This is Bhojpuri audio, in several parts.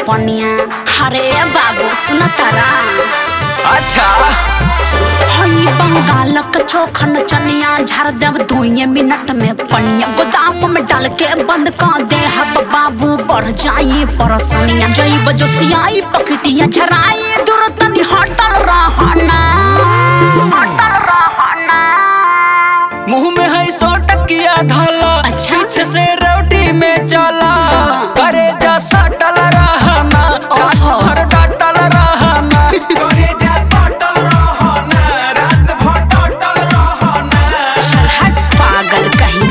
पनिया अरे बाबू सुन तारा अच्छा हई बंगाल का चोखन चनिया झाड़ देव दुए मिनट में पनिया गोदाम में डाल के बंद कर दे हब बाबू बढ़ जाई परसनिया जई बजो सियाई पकटिया झराई दूर तनी हटल रहना हटल रहना मुंह में है सौ टकिया धाला अच्छा। पीछे से रोटी में चला करे जा सटल रहना रात ओहो। भर डटल रहना चल हट पागल कहीं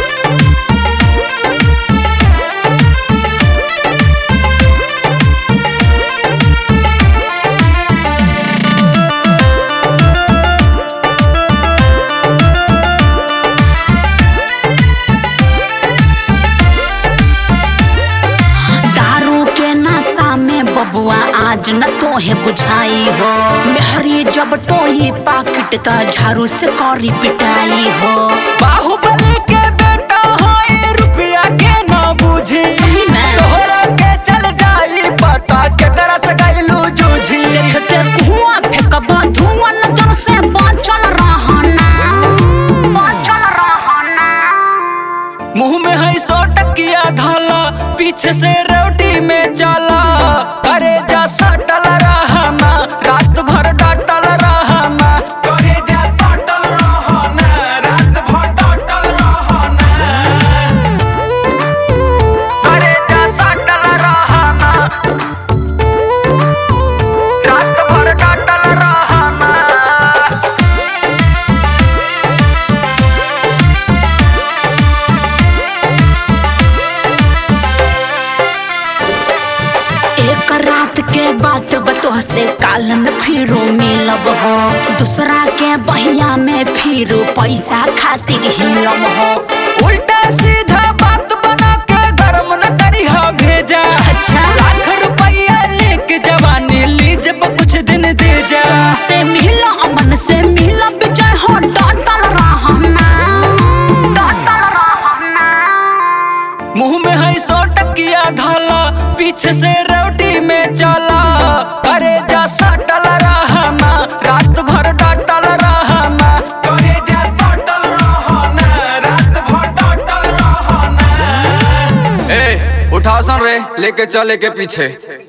दारू के नशा में बबुआ आज न तोहे बुझाई हो मेहरी जब टोई पाकिट का झाड़ू से कौरी पिटाई हो बाहुबली के बेटा है रुपया के न बुझी सही में। तोहरा के चल जाई पता के करा सकैलू जूझी देखते धुआं फेंकबो धुआं नजर से बचल रहना बचल रहना मुंह में है सौ टकिया धाला पीछे से रोटी में चला करे जा सटल रहना रात भर डटल रहना करे जा सटल रहना रात भर डटल रहना एक रात के बात बतोह से काल में फिरो मिलब हो दूसरा के बहिया में फिरो पैसा खातिर हिलब हो उल्टा सीधा बात बना के गरम न करी हा भेजा अच्छा। लाख रुपया लेके जवानी ली जब कुछ दिन दे जा से मिला अमन से मिला विजय हो डटल रहना डटल रहना मुंह में है सौ टकिया धाला पीछे से रोटी में चला करे जा सटल रहना रात भर डटल रहना ए उठाओ सन रे लेके चले के पीछे